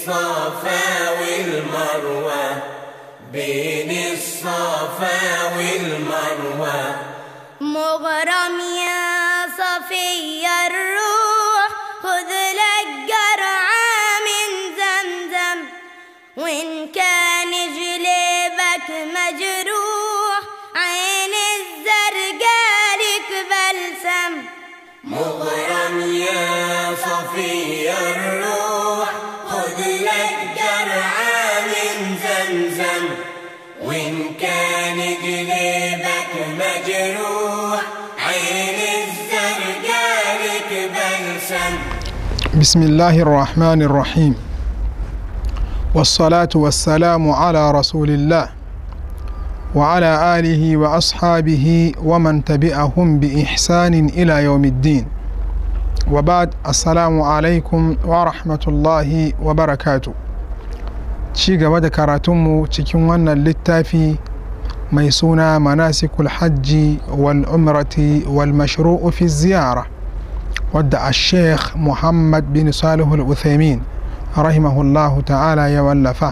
الصفا والمروة بين الصفا والمروة مغرم يا صفي الروح خذ لك جرعة من زمزم وإن كان جليبك مجروح عين الزرقاء لك بلسم مغرم يا صفي الروح خذ لك جرعة من زمزم وإن كان جليبك مجروح عين الزرقاء لك بلسم بسم الله الرحمن الرحيم والصلاة والسلام على رسول الله وعلى آله وأصحابه ومن تبعهم بإحسان إلى يوم الدين وبعد السلام عليكم ورحمة الله وبركاته ci gaba da karatunmu cikin wannan littafi mai suna manasikul hajji wal umrati wal mashru'u fi ziyara wadda a sheikh muhammad bin salihul uthaymin rahimahullahu ta'ala ya wallafa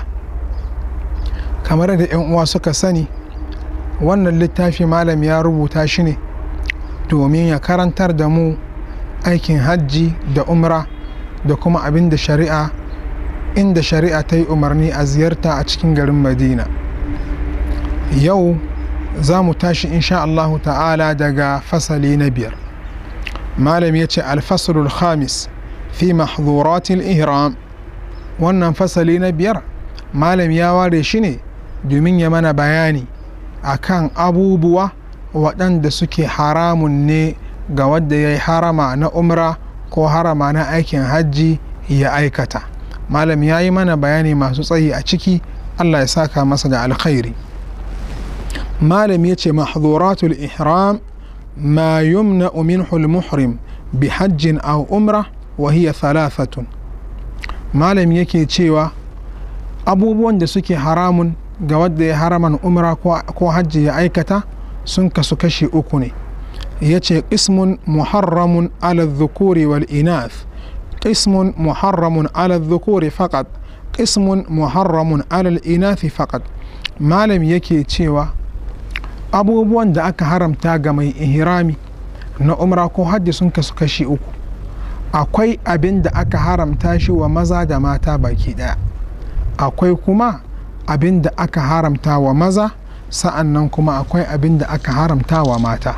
kamar da 'yan uwa suka sani wannan littafi malam ya rubuta shi ne domin ya karantar da mu aikin hajji da umra da kuma abin da shari'a inda shari'a ta yi umarni a ziyarta a cikin garin madina yau za mu tashi insha Allahu ta'ala daga fasali na biyar malam ya ce alfasalul khamis fi mahzuratil ihram wannan fasali na biyar malam ya ware shi ne domin ya mana bayani akan abubuwa waɗanda suke haramun ne ga wadda ya yi harama na umra ko harama na aikin hajji ya aikata malam ya yi mana bayani masu tsayi a ciki allah ya saka masa da alkhairi malam ya ce mahzuratul ihram ما يمنع منه المحرم بحج أو أمرة وهي ثلاثة malam yake cewa abubuwan da suke haramun ga wadda ya haraman umra ko hajji ya aikata sun kasu kashi uku ne ya ce ismun muharramun ala dhukuri wal inath ismun muharramun ala dhukuri faqat ismun muharramun ala al inathi faqat malam yake cewa abubuwan da aka haramta ga mai ihrami na umra ko hajji sun kasu kashi uku akwai abin da aka haramta shi wa maza da mata baki daya akwai kuma abin da aka haramta wa maza sa'an nan kuma akwai abin da aka haramta wa mata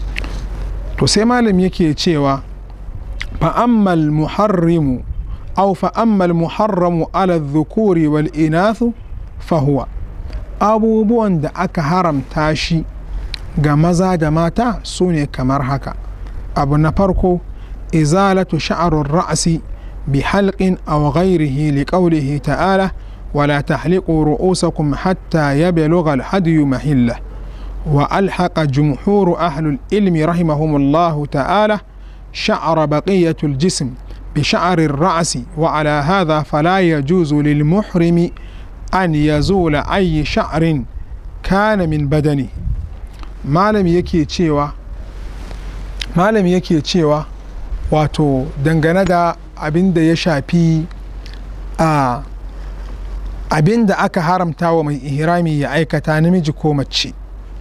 to sai malam yake cewa fa'ammal muharrimu au fa'ammal muharramu ala dhukuri wal inathu fahuwa abubuwan da aka haramta shi ga maza da mata su ne kamar haka abu na farko izalatu sha'arun ra'asi bi halqin aw ghairihi li qawlihi ta'ala wala tahliqu ru'usakum hatta yablugha al-hadyu mahilla wa alhaqa jumhur ahli al-ilmi rahimahumullahu ta'ala شعر بقية الجسم بشعر الرأس وعلى هذا فلا يجوز للمحرم an ya zula ayi sha'arin kana min badani malami yake cewa malami yake cewa wato dangane da abin da ya shafi a abin da aka haramta wa mai ihrami ya aikata namiji ko mace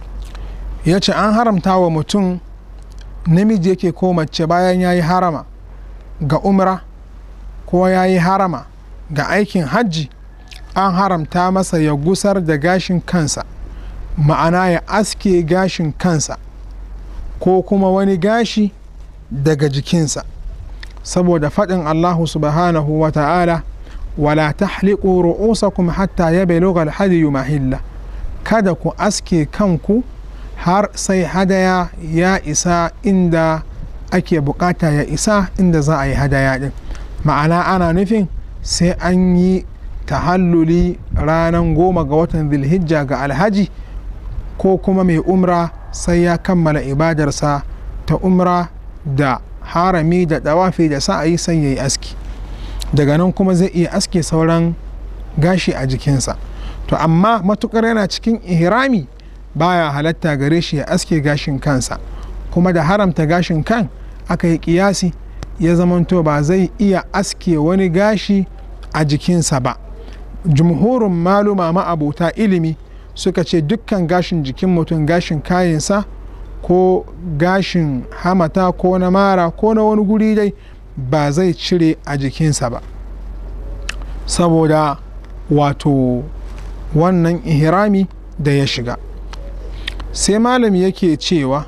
ya ce an haramta wa mutum namiji yake ko mace bayan ya yi harama ga umra ko ya yi harama ga aikin hajji an haramta masa ya gusar da gashin kansa ma'ana ya aske gashin kansa ko kuma wani gashi daga jikinsa saboda faɗin allahu subhanahu wa ta'ala wala tahliqu ru'usakum hatta yablugha al-hadiyu mahilla kada ku aske kanku har sai hadaya ya isa inda ake bukata ya isa inda za a yi hadaya din ma'ana ana nufin sai an yi tahalluli ranar goma ga watan zilhijja ga alhaji ko kuma mai umra sai ya kammala ibadarsa ta umra da harami da dawafi da sa'ayi sai ya yi aski daga nan kuma zai iya aske sauran gashi a jikinsa to amma matukar yana cikin ihrami baya halatta gare shi ya aske gashin kansa kuma da haramta gashin kan aka yi kiyasi ya zamanto ba zai iya aske wani gashi a jikinsa ba jumhurin maluma ma'abuta ilimi suka ce dukkan gashin jikin mutum gashin kayansa ko gashin hamata ko na mara ko na wani guri dai ba zai cire a jikinsa ba saboda wato wannan ihrami da ya shiga sai malami yake cewa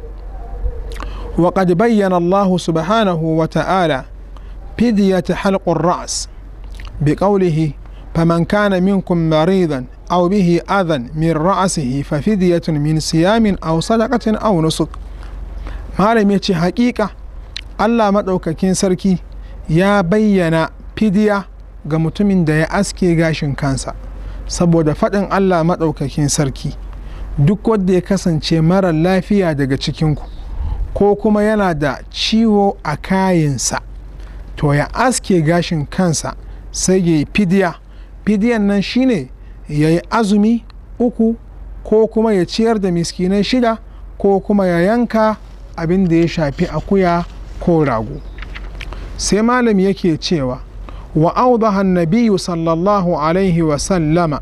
وقد بين الله سبحانه وتعالى فدية حلق الرأس بقوله فمن كان منكم مريضا أو به أذى من رأسه ففدية من صيام أو صدقة أو نسك malam ya ce hakika Allah maɗaukakin sarki ya bayyana fidiya ga mutumin da ya aske gashin kansa saboda faɗin Allah maɗaukakin sarki duk wanda ya kasance mara lafiya daga cikinku ko kuma yana da ciwo a kayansa to ya aske gashin kansa sai ya yi fidiya fidiyan nan shine ya yi azumi uku ko kuma ya ciyar da miskinai shida ko kuma ya yanka abin da ya shafi akuya ko rago sai malami yake cewa wa audaha nabiyu sallallahu alaihi wa sallama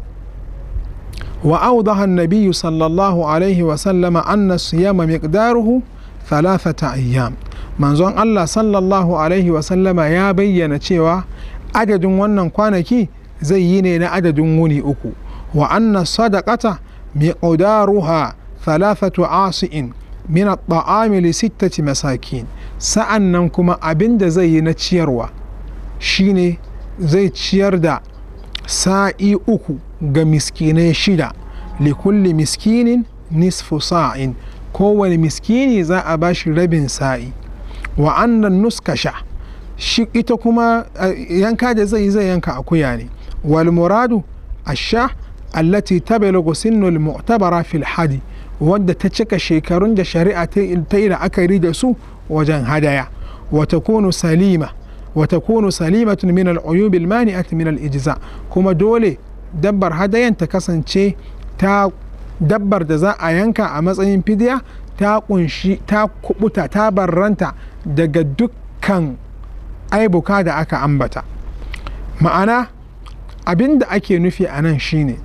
wa audaha nabiyu sallallahu alaihi wa sallama anna siyama miqdaruhu thalathata ayyam manzon Allah sallallahu alaihi wa sallama ya bayyana cewa adadin wannan kwanaki zai yi ne na adadin wuni uku wa anna sadaqata miqdaruha thalathatu asi'in min at-ta'ami li sittati masakin sa'annan kuma abin da zai yi na ciyarwa shine zai ciyar da sa'i uku ga miskinai shida li kulli miskinin nisfu sa'in kowane miskini za a bashi rabin sa'i wa annan nuskasha shi ita kuma yanka da zai zai yanka akuya ne wal muradu asha allati tabalaghu sinnul mu'tabara fil hadi wadda ta cika shekarun da shari'a ta yi la'akari da su wajen hadaya wata kunu salima wata kunu salimatun min al'uyub al-mani'at min al-ijza kuma dole dabbar hadayan ta kasance ta dabbar da za a yanka a matsayin fidiya ta kunshi ta kubuta ta barranta daga dukkan aibuka da aka ambata ma'ana abin da ake nufi a nan shine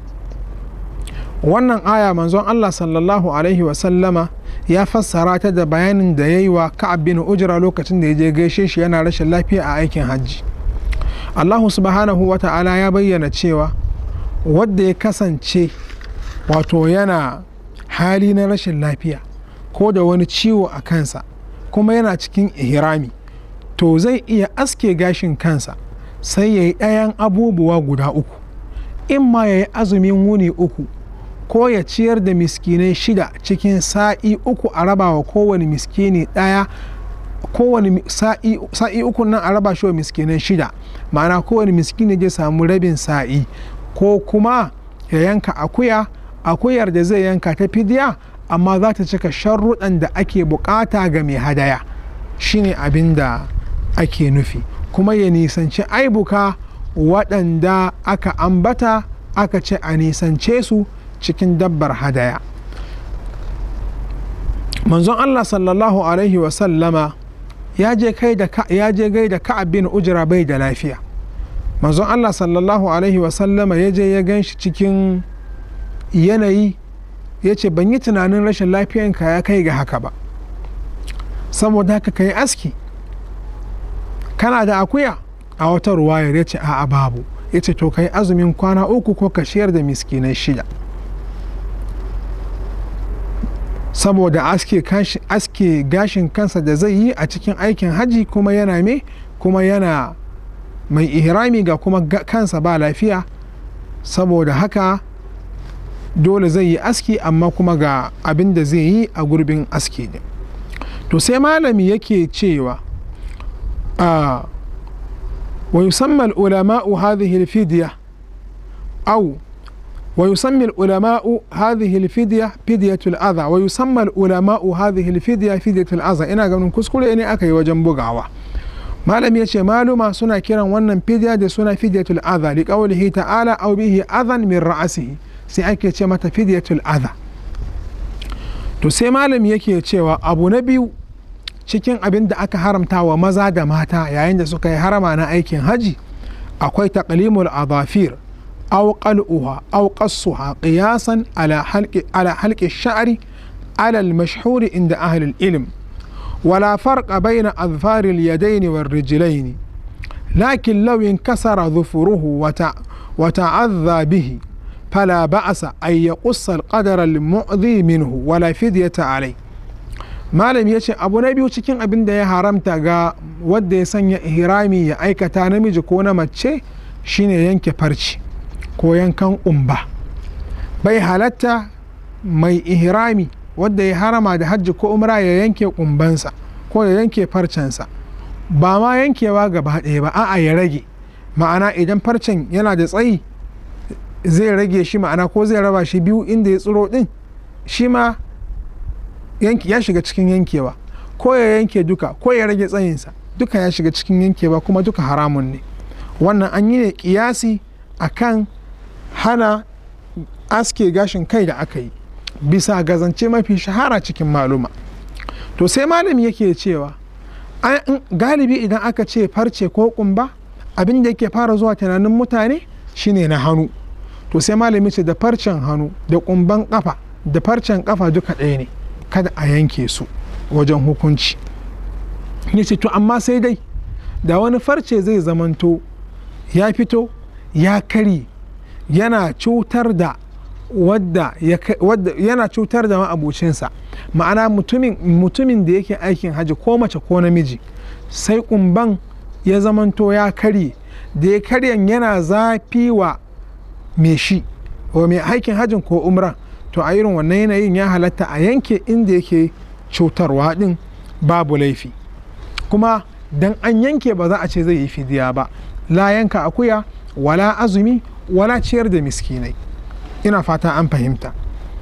wannan aya manzon Allah sallallahu alaihi wasallama ya fassara ta da bayanin da ya yi wa ka'ab bin ujra lokacin da ya je gaishe shi yana rashin lafiya a aikin hajji Allahu subhanahu wa ta'ala ya bayyana cewa wadda ya kasance wato yana hali na rashin lafiya ko da wani ciwo a kansa kuma yana cikin ihrami to zai iya aske gashin kansa sai ya yi ɗayan abubuwa guda uku in ma ya yi azumin wuni uku ko ya ciyar da miskinai shida cikin sa'i uku a raba wa kowane miskini ɗaya kowane sa'i uku nan a raba shi wa miskinai shida ma'ana kowane miskini zai samu rabin sa'i ko kuma ya yanka akuya akuyar da zai yanka ta fidiya amma za ta cika sharruɗan da ake bukata ga mai hadaya shine abin da ake nufi kuma ya nisanci aibuka waɗanda aka ambata aka ce a nisance su cikin dabbar hadaya manzon Allah sallallahu alaihi wasallama ya je gai da ka'ab bin ujra bai da lafiya manzon Allah sallallahu alaihi wasallama ya je ya gan shi cikin yanayi ya ce ban yi tunanin rashin lafiyanka ya kai ga haka ba saboda haka ka yi aski kana da akuya a wata ruwayar ya ce a'a babu ya ce to ka yi azumin kwana uku ko ka shiyar da miskinai shida saboda aske, aske gashin kansa da zai yi a cikin aikin haji kuma yana me kuma yana mai ihrami ga kuma kansa ba lafiya saboda haka dole zai yi aski amma kuma ga abin da zai yi a gurbin aski ne to sai malami yake cewa a wa yusamma ulama'u hadhihi al-fidya aw ويسمي العلماء هذه الفدية فدية الأذى ويسمى العلماء هذه الفدية فدية الأذى ina ganin kuskure ne aka yi wajen bugawa malam ya ce maluma suna kiran wannan fidya da suna fidyatul adha li qawlihi ta'ala aw bihi adhan min ra'sihi sai ake ce mata fidyatul adha to sai malam yake cewa abu na biyu cikin abin da aka haramta wa maza da mata yayin da suka yi harama na aikin haji akwai taqlimul adafir aw qal'uha aw qassuha qiyasan ala halqi ala halqi sha'ri ala al-mashhur inda ahli al-ilm ولا فرق بين أظفار اليدين والرجلين لكن لو انكسر ظفره وتع وتعذى به فلا بأس أن يقص القدر المؤذي منه ولا فدية عليه malam ya ce abu na biyu cikin abin da ya haramta ga wadda ya sanya ihrami ya aikata namiji ko na mace shine yanke farci ko yankan ƙumba bai halatta mai ihrami wadda ya harama da hajji ko umra ya yanke ƙumbansa ko ya yanke farcensa ba ma yankewa gaba ɗaya ba a'a ya rage ma'ana idan farcen yana da tsayi zai rage shi ma'ana ko zai raba shi biyu inda ya tsiro ɗin shi ma ya shiga cikin yankewa ko ya yanke duka ko ya rage tsayinsa duka ya shiga cikin yankewa kuma duka haramun ne wannan an yi ne kiyasi akan hana aske gashin kai da aka yi bisa gazance mafi shahara cikin maluma to sai malami yake cewa galibi idan aka ce farce ko kumba abin da yake fara zuwa tunanin mutane shine na hannu to sai malami ce da farcen hannu da kumban kafa da farcen kafa duka ɗaya ne kada a yanke su wajen hukunci ya ce to amma sai dai da wani farce zai zamanto ya fito ya kari yana cutar da wadda yana cutar da ma'abucinsa ma'ana mutumin da yake aikin hajji ko mace ko namiji sai kumban ya zamanto ya karye da ya karyan yana zafi wa mai shi wa mai aikin hajjin ko umra to a irin wannan yanayin ya halatta a yanke inda yake cutarwa din babu laifi kuma dan an yanke ba za a ce zai yi fidiya ba la yanka akuya wala azumi wala ciyar da miskinai ina fata an fahimta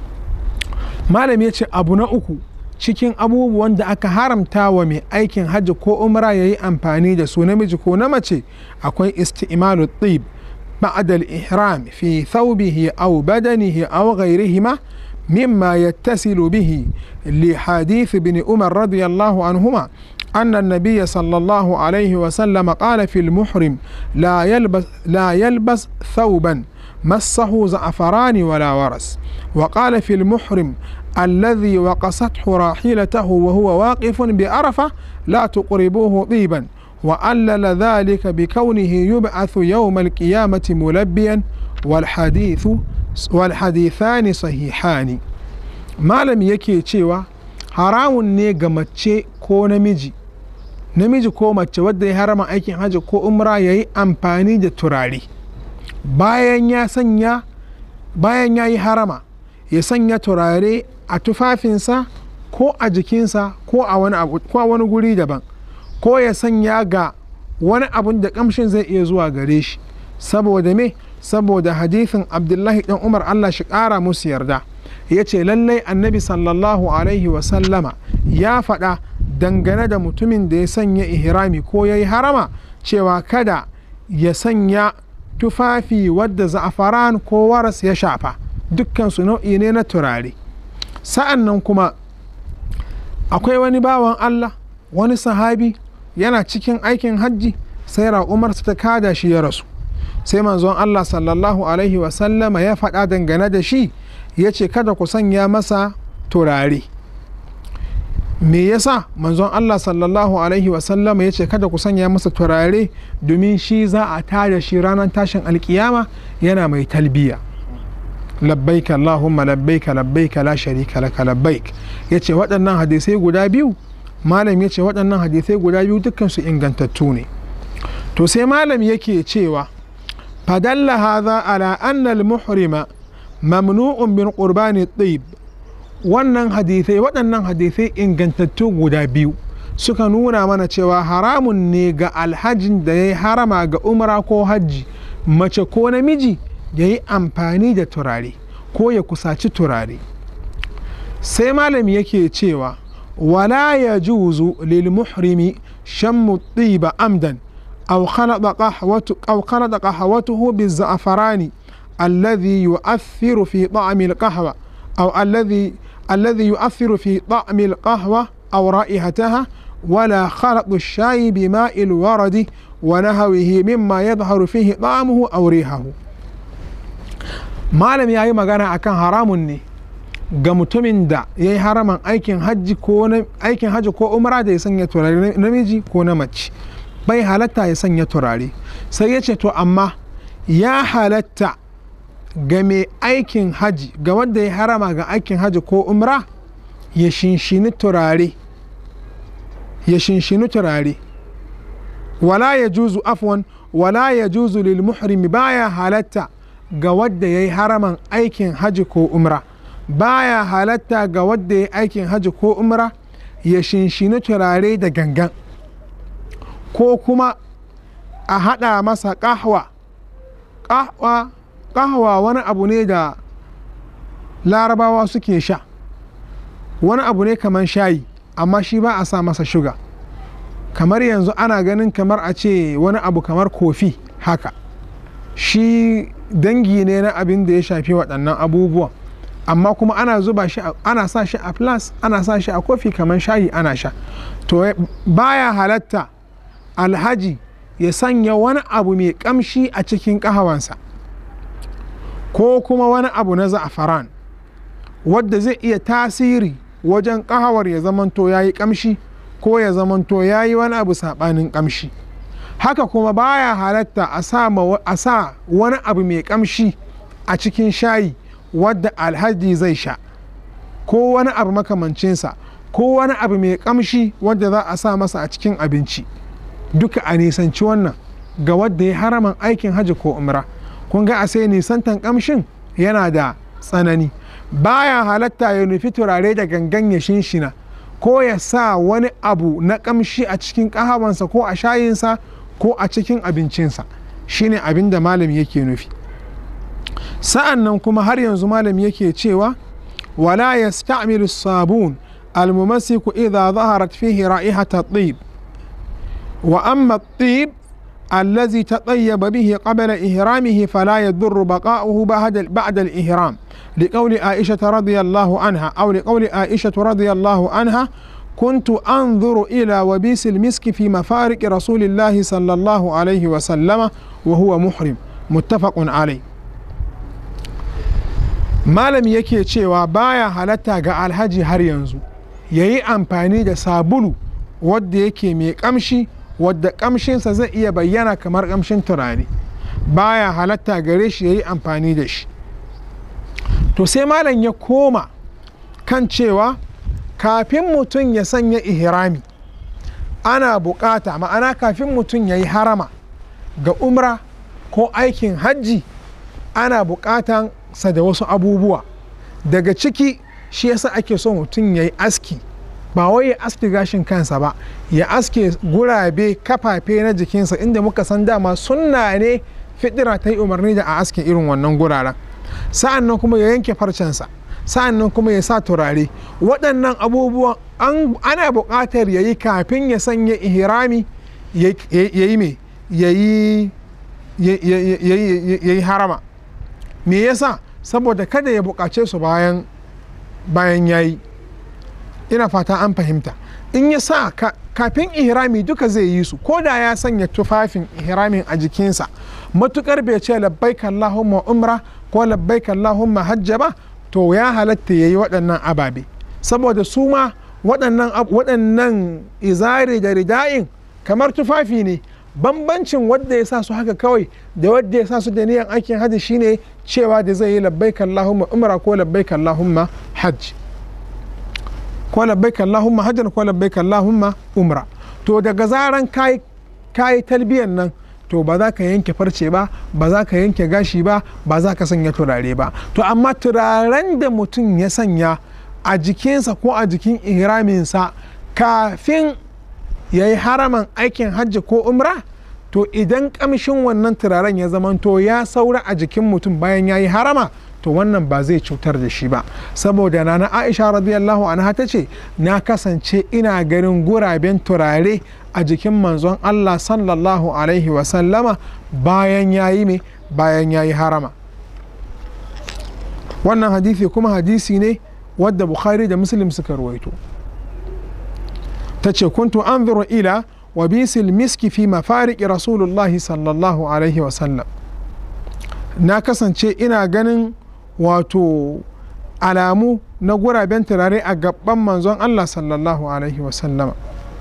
malami ya ce abu na uku cikin abubuwan da aka haramta wa mai aikin hajji ko umra ya yi amfani da su namiji ko na mace akwai isti'malu tib بعد الإحرام في ثوبه أو بدنه أو غيرهما مما يتصل به لحديث ابن عمر رضي الله عنهما أن النبي صلى الله عليه وسلم قال في المحرم لا يلبس لا يلبس ثوبا مسه زعفران ولا ورس وقال في المحرم الذي وقصته راحلته وهو واقف بعرفة لا تقربوه طيبا وعلل ذلك بكونه يبعث يوم القيامة ملبيا والحديث والحديثان صحيحان ما لم yake cewa haramun ne ga mace ko namiji namiji ko mace wadda ya harama aikin hajji ko umra ya yi amfani da turare bayan ya sanya bayan ya yi harama ya sanya turare a tufafinsa ko a jikinsa ko a wani guri daban ko ya sanya ga wani abun da kamshin zai iya zuwa gare shi saboda me saboda hadithin abdullahi dan umar allah shi kara musu yarda ya ce lallai annabi sallallahu alaihi wasallama ya faɗa dangane da mutumin da ya sanya ihrami ko ya yi harama cewa kada ya sanya tufafi wadda za'afaran ko waras ya shafa dukkansu nau'i ne na turare sa'an nan kuma akwai wani bawan allah wani sahabi yana cikin aikin hajji sai raƙumarsa ta kada shi ya rasu sai manzon Allah sallallahu alaihi wasallama ya faɗa dangane da shi ya ce kada ku sanya masa turare me yasa manzon Allah sallallahu alaihi wasallama ya ce kada ku sanya masa turare domin shi za a tada shi ranar tashin alkiyama yana mai talbiya labbaik Allahumma labbaik labbaik la sharika laka labbaik yace waɗannan hadisai guda biyu malam ya ce waɗannan hadisai guda biyu dukkansu ingantattu ne to sai malam yake cewa fadalla hadha ala anna al-muhrima mamnu'un min qurbani tayyib wannan hadisai waɗannan hadisai ingantattu guda biyu suka nuna mana cewa haramun ne ga alhajin da ya yi harama ga umra ko hajji mace ko namiji ya yi amfani da turare ko ya kusaci turare sai malam yake cewa ولا يجوز للمحرم شم الطيب عمدا أو خلط قهوة أو خلط قهوته بالزعفران الذي يؤثر في طعم القهوة أو الذي الذي يؤثر في طعم القهوة أو رائحتها ولا خلط الشاي بماء الورد ونهوه مما يظهر فيه طعمه أو ريحه malam ya yi magana akan haramun ne ga mutumin da ya yi haraman aikin hajji ko aikin hajji ko umra da ya sanya turare namiji ko na mace bai halatta ya sanya turare sai ya ce to amma ya halatta ga mai aikin hajji ga wanda ya harama ga aikin hajji ko umra ya shinshini turare ya shinshini turare wala ya juzu afwan wala ya juzu lil muhrimi baya halatta ga wadda ya yi haraman aikin hajji ko umra baya halatta ga wadda ya yi aikin hajji ko umra ya shinshini turare da gangan ko kuma a haɗa masa ƙahwa ƙahwa ƙahwa wani abu ne da larabawa suke sha wani abu ne kamar shayi amma shi ba a sa masa shuga kamar yanzu ana ganin kamar a ce wani abu kamar kofi haka shi dangi ne na abin da ya shafi waɗannan abubuwan amma kuma ana zuba shi ana sa shi a plus ana sa shi a kofi kamar shayi ana sha to baya halatta alhaji ya sanya wani abu mai kamshi a cikin ƙahawansa ko kuma wani abu na za'afaran wadda zai iya tasiri wajen ƙahawar ya zamanto ya yi kamshi ko ya zamanto ya yi wani abu saɓanin kamshi haka kuma baya halatta a sa wani abu mai kamshi a cikin shayi wadda alhaji zai sha ko wani abu makamancinsa ko wani abu mai kamshi wadda za a sa masa a cikin abinci duka a nisanci wannan ga wadda ya haraman aikin hajji ko umra kun ga a sai nisantan kamshin yana da tsanani baya halatta ya nufi turare da gangan ya shinshina ko ya sa wani abu na kamshi a cikin ƙahawansa ko a shayinsa ko a cikin abincinsa shine abin da malami yake nufi sa'an nan kuma har yanzu malami yake cewa wala yasta'milu sabun almumasiku idha zaharat fihi ra'ihata at-tib wa amma at-tib الذي تطيب به قبل إهرامه فلا يضر بقاؤه بعد الإهرام لقول عائشة رضي الله عنها أو لقول عائشة رضي الله عنها كنت أنظر إلى وبيس المسك في مفارق رسول الله صلى الله عليه وسلم وهو محرم متفق عليه malam yake cewa baya halatta ga alhaji har yanzu ya yi amfani da sabulu wadda yake mai kamshi wadda kamshinsa zai iya bayyana kamar kamshin turare baya halatta gare shi ya yi amfani da shi to sai malam ya koma kan cewa kafin mutum ya sanya ihrami ana bukata ma'ana kafin mutum ya yi harama ga umra ko aikin hajji ana bukatan sa da wasu abubuwa daga ciki shi yasa ake so mutum ya yi aski ba wai ya aske gashin kansa ba ya aske gurabe kafafe na jikinsa inda muka san dama sunna ne fidira ta yi umarni da a aske irin wannan guraren sa'an nan kuma ya yanke farcensa sa'an nan kuma ya sa turare waɗannan abubuwan ana buƙatar ya yi kafin ya sanya ihrami ya yi me ya yi harama me yasa saboda kada ya buƙace su bayan bayan ya yi ina fata an fahimta in ya sa kafin ihrami duka zai yi su ko da ya sanya tufafin ihramin a jikinsa matukar bai ce labbaik Allahumma umra ko labbaik Allahumma hajja ba to ya halatta ya yi waɗannan ababe saboda su ma waɗannan izari da rida'in kamar tufafi ne bambancin wadda ya sa su haka kawai da wadda ya sa su da niyan aikin hajji shine cewa da zai yi labbaik Allahumma umra ko labbaik Allahumma hajj ko labbaik Allahumma hajjan ko labbaik Allahumma umra to daga zaran kai kai talbiyan nan to ba za ka yanke farce ba ba za ka yanke gashi ba ba za ka sanya turare ba to amma turaren da mutum ya sanya a jikinsa ko a jikin ihraminsa kafin ya yi haraman aikin hajji ko umra to idan kamshin wannan turaren ya zamanto ya saura a jikin mutum bayan ya yi harama to wannan ba zai cutar da shi ba saboda na aisha radiyallahu anha ta ce na kasance ina ganin guraben turare a jikin manzon allah sallallahu alaihi wasallama bayan ya yi me bayan ya yi harama wannan hadisi kuma hadisi ne wadda bukhari da muslim suka ruwaito ta ce kuntu anzuru ila wa bisil miski fi mafariki rasulullahi sallallahu alaihi wasallam na kasance ina ganin wato alamu na guraben turare a gaban manzon Allah sallallahu alaihi wasallama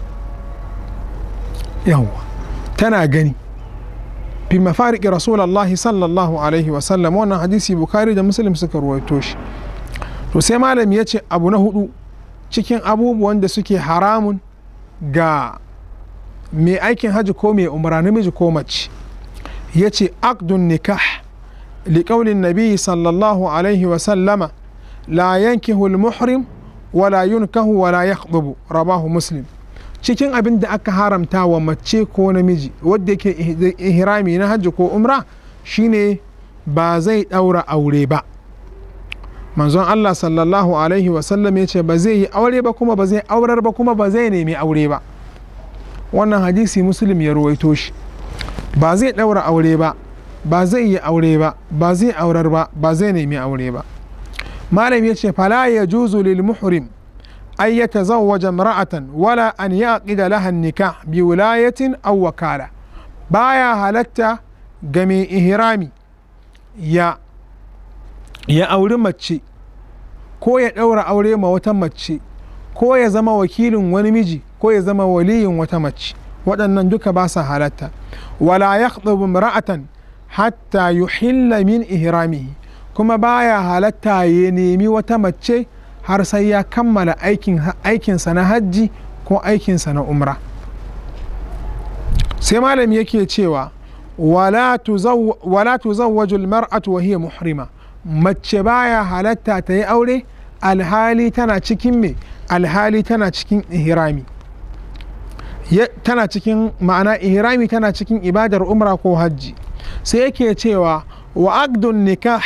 yawwa tana gani fi mafariki rasulullahi sallallahu alaihi wasallam wannan hadisi bukari da muslim suka ruwaito shi to sai malami ya ce abu na hudu cikin abubuwan da suke haramun ga mai aikin hajji ko mai umra namiji ko mace ya ce akdun nikah liƙaunin nabi sallallahu alaihi wasallama la yankihu al-muhrim wala yunkahu wala yakhdubu rabahu muslim cikin abin da aka haramta wa mace ko namiji wadda yake ihrami na hajji ko umra shine ba zai ɗaura aure ba manzon Allah sallallahu alaihi wasallam ya ce ba zai yi aure ba kuma ba zai aurar ba kuma ba zai nemi aure ba wannan hadisi muslim ya ruwaito shi ba zai ɗaura aure ba ba zai yi aure ba ba zai aurar ba ba zai nemi aure ba malam ya ce fala ya juzu lil muhrim an ya tazawwaja imra'atan wala an yaqida laha nikah bi wilayatin aw wakala baya halatta ga mai ihrami ya ya auri mace ko ya ɗaura aure ma wata mace ko ya zama wakilin wani miji ko ya zama waliyin wata mace waɗannan duka ba sa halatta wala ya imra'atan hatta yuhilla min ihramihi kuma baya halatta ya nemi wata mace har sai ya kammala aikinsa na hajji ko aikinsa na umra sai malami yake cewa wala tuzawwaju almar'atu wa hiya muhrima mace baya halatta ta yi aure alhali tana cikin me alhali tana cikin ihrami tana cikin ma'ana ihrami tana cikin ibadar umra ko hajji sai yake cewa wa aqdun nikah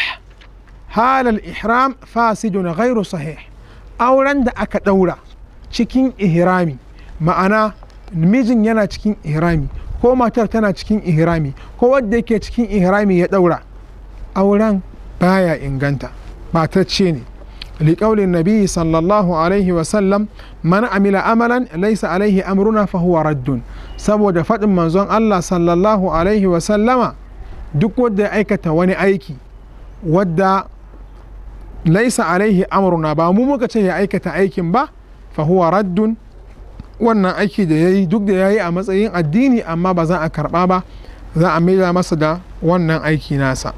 halal ihram fasidun ghairu sahih auren da aka daura cikin ihrami ma'ana mijin yana cikin ihrami ko matar tana cikin ihrami ko wadda yake cikin ihrami ya daura auren baya inganta matacce ne liƙaulin nabi sallallahu alaihi wasallam man amila amalan laisa alaihi amruna fa huwa raddun saboda faɗin manzon Allah sallallahu alaihi wasallama duk wadda ya aikata wani aiki wadda laisa alaihi amruna ba mu muka ce ya aikata aikin ba fa huwa raddun wannan aiki da ya yi duk da ya yi a matsayin addini amma ba za a karɓa ba za a maida masa da wannan aiki nasa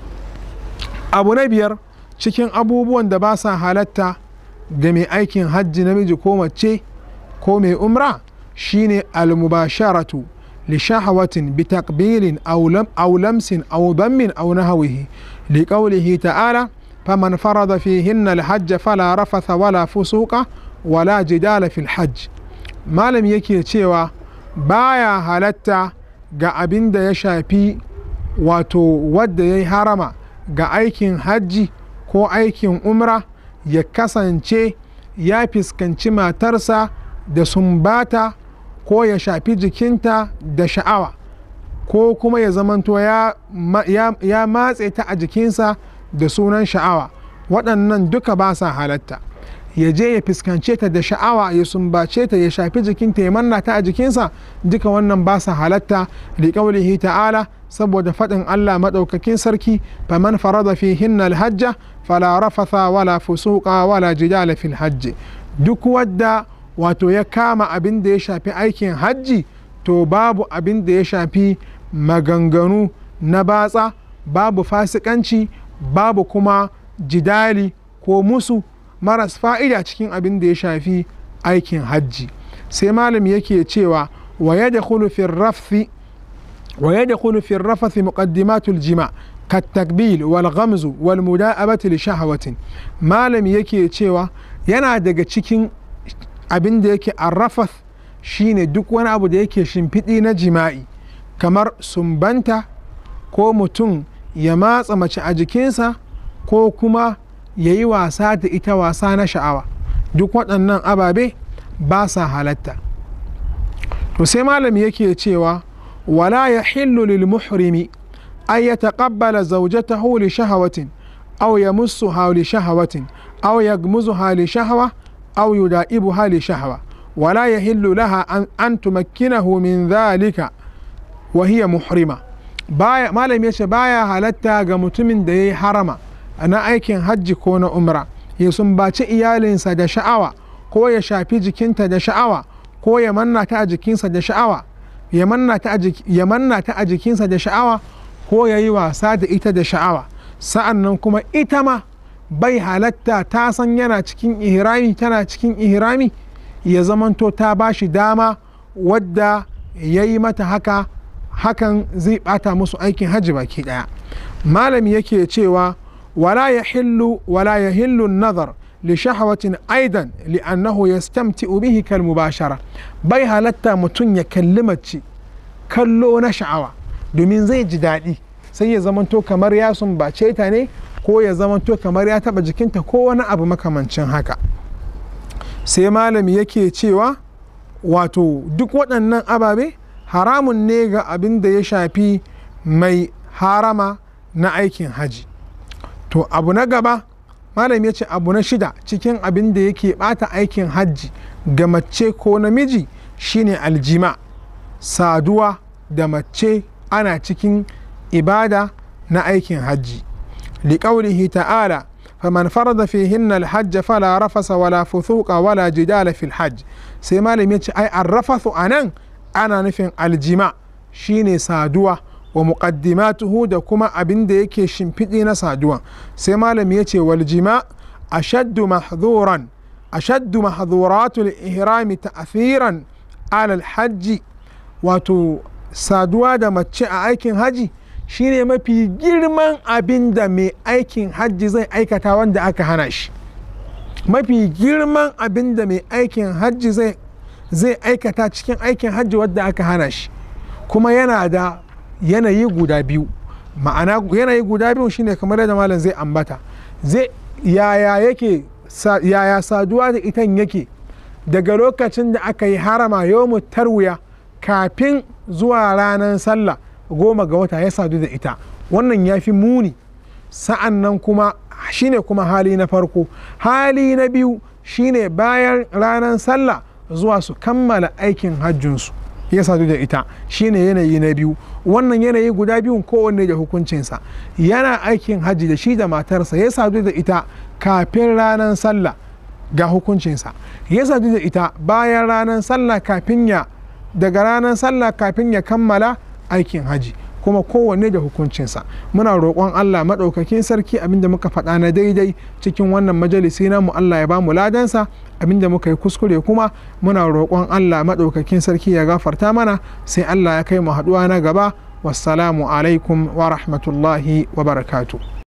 abu na biyar cikin abubuwan da ba sa halatta ga mai aikin hajji namiji ko mace ko mai umra shine almubasharatu li shahawatin bi takbilin aw lamsin aw dammin aw nahwihi li qawlihi ta'ala faman farada fihinna alhajj fala rafatha wala fusuqa wala jidala fil hajj malam yake cewa baya halatta ga abin da ya shafi wato wadda ya yi harama ga aikin hajji ko aikin umra ya kasance ya fuskanci matarsa da sumbata ko ya shafi jikinta da sha'awa ko kuma ya zamanto ya, ya, ya matse ta a jikinsa da sunan sha'awa waɗannan duka ba sa halatta ya je ya fuskance ta da sha'awa ya sumbace ta ya shafi jikinta ya manna ta a jikinsa duka wannan ba sa halatta li qaulihi ta'ala saboda faɗin Allah maɗaukakin sarki faman farada fi hinnal hajja fala rafatha wala fusuqa wala jidala fil hajji duk wadda wato ya kama abin da ya shafi aikin hajji to babu abin da ya shafi maganganu na batsa babu fasikanci babu kuma jidali ko musu maras fa'ida cikin abin da ya shafi aikin hajji sai malam yake cewa wa ya da rafthi wa ya da rafathi muqaddimatul jima كالتقبيل والغمز والمداءبة لشهوة malam yake cewa yana daga cikin abin da yake arrafas shine duk wani abu da yake shimfiɗi na jima'i kamar sumbanta ko mutum ya matsa mace a jikinsa ko kuma ya yi wasa da ita wasa na sha'awa duk waɗannan ababe ba sa halatta to sai malami yake cewa wala ya hillu lil muhrimi an ya taƙabbala zaujatahu li shahawatin aw ya musu li shahawatin aw ya gmuzu li shahawa aw yuda'ibu li shahawa wala yahillu laha an, an tumakkinahu min dhalika wa hiya muhrima baya malam ya ce baya halatta ga mutumin da ya yi harama na aikin hajji ko na umra ya sumbaci iyalinsa da sha'awa ko ya shafi jikinta da sha'awa ko ya manna ta a jikinsa da sha'awa ya manna ta a jikinsa da sha'awa ko ya yi wasa da ita da sha'awa sa'an nan kuma ita ma bai halatta ta san yana cikin ihrami tana cikin ihrami ya zamanto ta ba shi dama wadda ya yi mata haka hakan zai bata musu aikin hajji baki daya malami yake cewa wala ya hillu wala ya hillu nazar li shahawatin aidan li'annahu yastamti'u bihi kal mubashara bai halatta mutum ya kalli mace kallo na sha'awa domin zai ji daɗi sai ya zamanto kamar ya sumbace ta ne ko ya zamanto kamar ya taɓa jikinta ko wani abu makamancin haka sai malami yake cewa wato duk waɗannan ababe haramun ne ga abin da ya shafi mai harama na aikin haji to abu na gaba malam ya ce abu na shida cikin abin da yake bata aikin hajji ga mace ko namiji shine aljima saduwa da mace ana cikin ibada na aikin hajji liƙaunihi ta'ala faman farada fihin alhajj fala rafasa wala fusuqa wala jidala fil hajj sai malam ya ce ai arrafathu anan ana nufin aljima shine saduwa wa muqaddimatuhu da kuma abin da yake shimfiɗi na saduwa sai malam ya ce waljima ashaddu mahdhuran ashaddu mahdhuratul ihrami ta'thiran alal hajji wato saduwa da mace a aikin haji shine mafi girman abin da mai aikin hajji zai aikata wanda aka hana shi mafi girman abin da mai aikin hajji zai zai aikata cikin aikin hajji wadda aka hana shi kuma yana da yanayi guda biyu ma'ana yanayi guda biyu shine kamar yadda malam zai ambata zai yaya yake yaya saduwa da itan yake daga lokacin da aka yi harama yawmu tarwiya kafin zuwa ranar sallah goma ga wata ya sadu da ita wannan ya fi muni sa'an nan kuma shine kuma hali na farko hali na biyu shine bayan ranar sallah zuwa su kammala aikin hajjinsu ya sadu da ita shine yanayi na biyu wannan yanayi guda biyun kowanne da hukuncinsa yana aikin hajji da shi da matarsa ya sadu da ita kafin ranar sallah ga hukuncinsa ya sadu da ita bayan ranar sallah kafin ya daga ranar sallah kafin ya kammala aikin haji kuma kowanne da hukuncinsa muna roƙon Allah maɗaukakin sarki abinda muka faɗa na daidai cikin wannan majalisi namu Allah ya bamu ladansa abinda muka yi kuskure kuma muna roƙon Allah maɗaukakin sarki ya gafarta mana sai Allah ya kai mu haɗuwa na gaba wassalamu alaikum wa rahmatullahi wa barakatuh